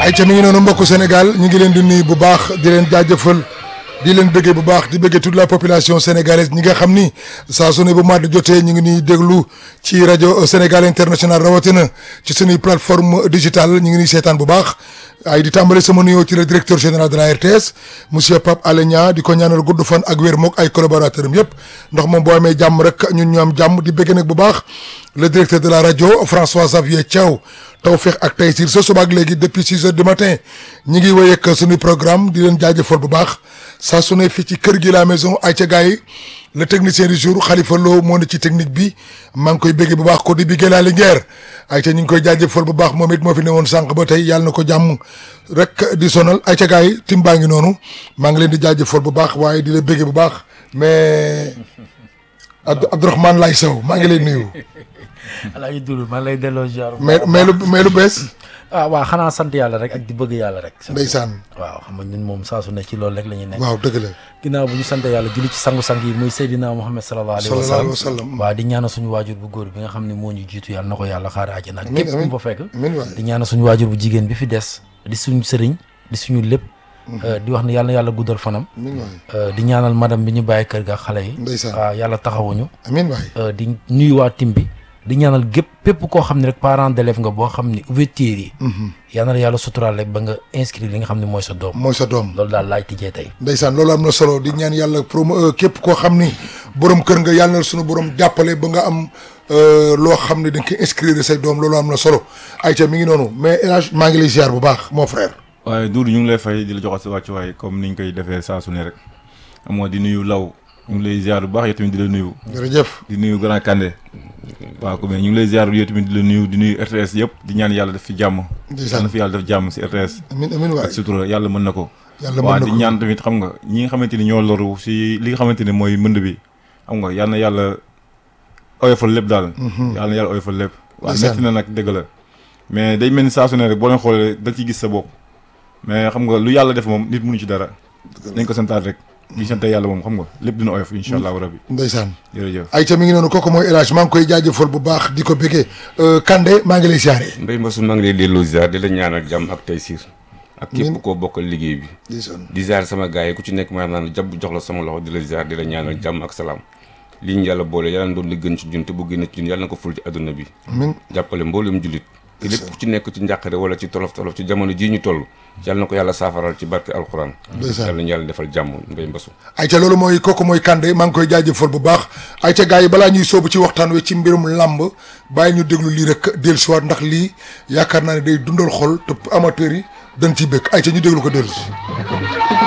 ay ca mi ngi noonu mbokku Sénégal ñu ngi leen di nuyu bu baax di leen jaajëfal di leen bëggee bu baax di bëggee toute la population sénégalaise ñi nga xam ni saa su ne bu mat jotee ñu ngi ñuy déglu ci rajo Sénégal international rawatina ci suñuy plateforme digitale ñu ngi ñuy seetaan bu baax ay di tàmbale sama nuyoo ci le directeur général de la RTS monsieur Pape Alé Niang di ko ñaanal gudd fan ak wér mook ay collaborateurs am yëpp ndax moom boo amee jàmm rek ñun ñu am jàmm di bëgg nag bu baax le directeur de la rajo François Xavier Thiaw Tawfekh ak Taysir sa suba ak léegi depuis six heures du matin ñi ngi wéy ak suñu programme di leen jaajëfal bu baax saa su ne fii ci kër gi la maison ay ca gars yi le technicien du jour Khalifa Lo moo ne ci technique bi maa ngi koy béggee bu baax ko di biggee laa Linguère ay ca ñu ngi koy jaajëfal bu baax moom it moo fi ne woon sànq ba tey yàlla na ko jàmm rek di sonal ay ca gars yi tim baa ngi noonu maa ngi leen di jaajëfal bu baax waaye di la béggee bu baax mais Abdou Abdourahmane Lay Sow maa ngi lay nuyu. alaaji Doudou maa lay delloo ziar. mais mais lu mais lu bees. ah waaw xanaa sant yàlla rek ak di bëgg yàlla rek. ndeysaan. waaw xam nga ñun moom saa su ne ci loolu rek la ñuy nekk. waaw dëgg la. ginnaaw bu ñu sant yàlla julli ci sangu-sang yi muy Seydina Muhammad sallallahu alayhi wa sallallahu sallam alayhi wa sallam. waaw di ñaanal suñu waajur bu góor bi nga xam ne moo ñu jiitu yàlla na ko yàlla xaare àjjana ak Amiin, képp ku amiin. mu fa fekk amiin waay. di ñaanal suñu waajur bu jigéen bi fi des di suñu sëriñ di suñu lépp di wax ne yàlla na yàlla guddal fanam amiin waay. Euh, di ñaanal madame bi ñu bàyyi kër ga xale yi Ndeysaan. waaw yàlla taxawuñu amiin waay. Euh, di nuyu waa tim bi di ñaanal gépp pépp koo xam ne rek parent d'élève nga boo xam ne ouverture yi yal na la yàlla suturaal rek ba nga inscrire li nga xam ne mooy sa doom mooy sa doom. loolu daal laaj tijjee tey ndeysaan loolu am na solo di ñaan yàlla promo képp koo xam ni borom kër nga yàlla na suñu borom jàppale ba nga am euh, loo xam ne da nga koy inscrire say doom loolu am na solo ayca mi ngi noonu mais El Hadj maa ngi lay ziar bu baax mon frère. waaye Doudou ñu ngi lay fay di la joxal sa wàccuwaay comme niñ koy defee saa su ne rek amoo di nuyu law ñu ngi lay ziar bu baax yow tamit di la nuyu jërëjëf. di nuyu Grand Kandé waaw comme ñu ngi lay ziar yow tamit di la nuyu di nuyu RTS yëpp di ñaan yàlla def fi jàmm Ndeysaan. yàlla na fi yàlla def jàmm si RTS amiin amiin waay. ak sutura yàlla mën na ko yàlla mën waaw na di ko ñaan tamit xam nga ñi nga xamante ni ñoo loru si li nga xamante ne mooy mënd bi xam nga yàlla na yàlla oyofal lépp daal yàlla na yàlla oyofal lépp waaw Ndeysaan. metti na nag dëgg la mais day mel ni saa su ne rek boo leen xoolee da ci gis sa bopp mais xam nga lu yàlla def moom nit mënu ci dara nañ ko santaat rek di sant yàlla moom xam nga lépp dina oyof incha allahu rabbi ndeysaan. jërëjëf ayca mi ngi noonu kooku mooy El Hadj maa ngi koy jaajëfal bu baax di ko bëggee Kande maa ngi lay ziaree. Mbaye Mbassou maa ngi lay delloo ziar di la ñaanal jàmm ak Taysir ak Amiin. képp koo bokkal liggéey bi ndeysaan. di ziar sama gars yi ku ci nekk maa naan jàpp jox la sama loxo di la ziar di la ñaanal jàmm ak salaam li ñu yàlla boole yàlla na doon li gën ci jun te bu gën ci jun yàlla na ko ful ci adduna bi amiin jàppale mboolem jullit te lépp ku ci nekk ci njàqare wala ci tolof tolof ci jamono jii ñu toll yàlla na ko yàlla saafaral ci barke alxuraan Ndeysaan. yàlla ñu yàlla defal jàmm Mbaye Mbassou ayca loolu mooy kooku mooy Kande maa ngi koy jaajëfal bu baax ayca gars yi balaa ñuy soobu ci waxtaan wi ci mbirum làmb bàyyi ñu déglu lii rek dellusiwaat ndax lii yaakaar naa ne day dundal xol te amateurs yi dañ ciy bëgg ayca ñu déglu ko dellusi.